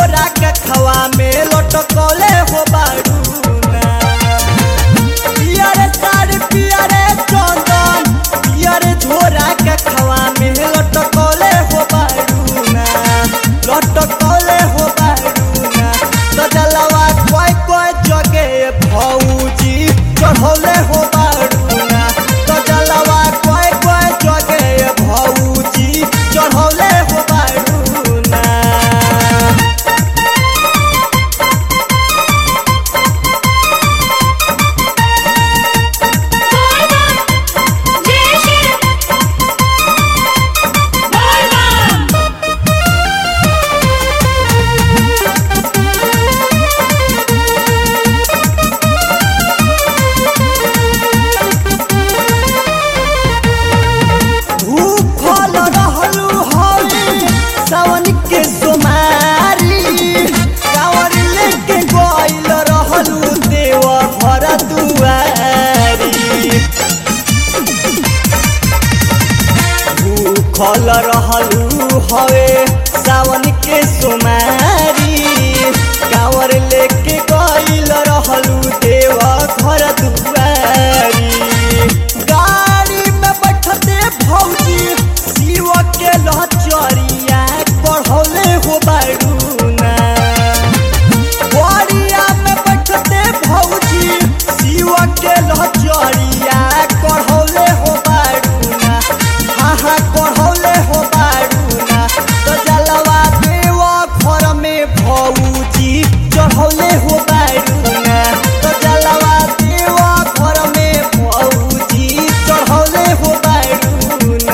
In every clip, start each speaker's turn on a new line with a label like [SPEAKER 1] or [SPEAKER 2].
[SPEAKER 1] झोरा के खवा में लटकले हो बारूना पियरे साड़ी पियरे चंदन पियरे झोरा के खवा में लटकले हो बारूना लटकले हो बारूना सजलवा कोई कोई जगे भौजी चढ़ौले हो बारूना सजलवा कोई कोई जगे भौजी चढ़ौले हो बारूना
[SPEAKER 2] जय श्री
[SPEAKER 1] भूखल रहलू हई सावन के सोमारी कांवर लेके गइल रहलू देव घर दुआरी भूखल रहलू हवे सावन के सोमारी कांवर लेके गइल रहलू देव घर दुआरी गाड़ी में बैठते भौजी शिव के लहचरिया पढ़ौले हो बारूना बोरिया में बैठते भौजी शिव के लहचरिया पढ़ौले हो बारूना हाँ हाँ पढ़ौले हो बारूना तो जलवा देव घर में भौजी चढ़ौले हो बारूना तो जलवा देव घर में भौजी चढ़ौले हो बारूना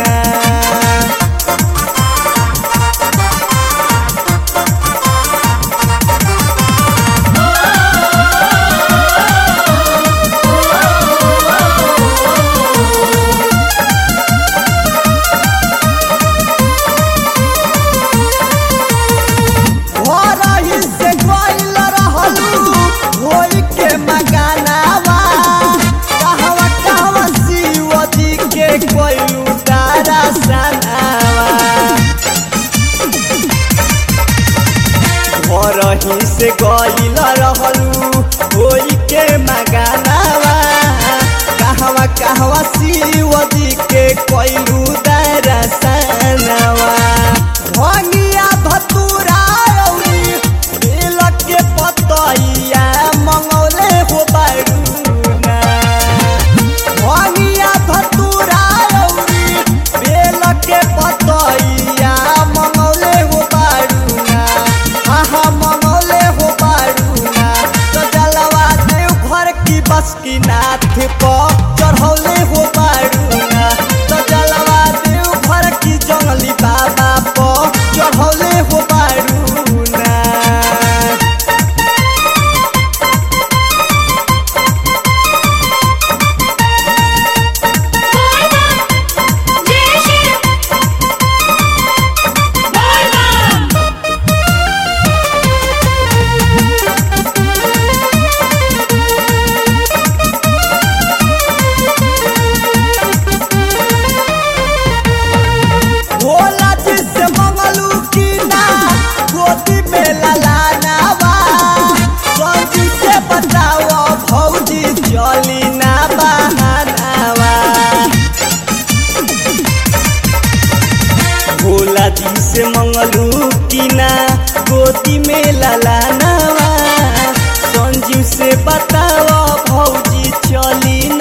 [SPEAKER 1] भोरही से गइल रहलू होई के मगानावा कहवा कहवा शिव जी के कोइलू तारा सनावा भोरही से गइल रहलू होई के मगानावा कहवा कहवा शिव जी के कोइलू तारा सनावा भंगिया धतुरा रौरी बेल के पतैया मंगौले हो बारूना भंगिया धतुरा रौरी बेल के पतैया मंगौले हो बारूना हाँ हाँ मंगौले हो बारूना तो जलवा देव घर की बस की नाथ पर चढ़ौले हो बारूना तो जलवा देव घर की जंगली बाबा पर चढ़ौले हो बारूना
[SPEAKER 2] जय श्री
[SPEAKER 1] भोला जी से मंगलू की ना गोदी में ललानावा संजी से बताओ भौजी चली ना बहानावा भोला जी से मंगलू की ना गोदी में ललानावा संजीव से बताओ भौजी चली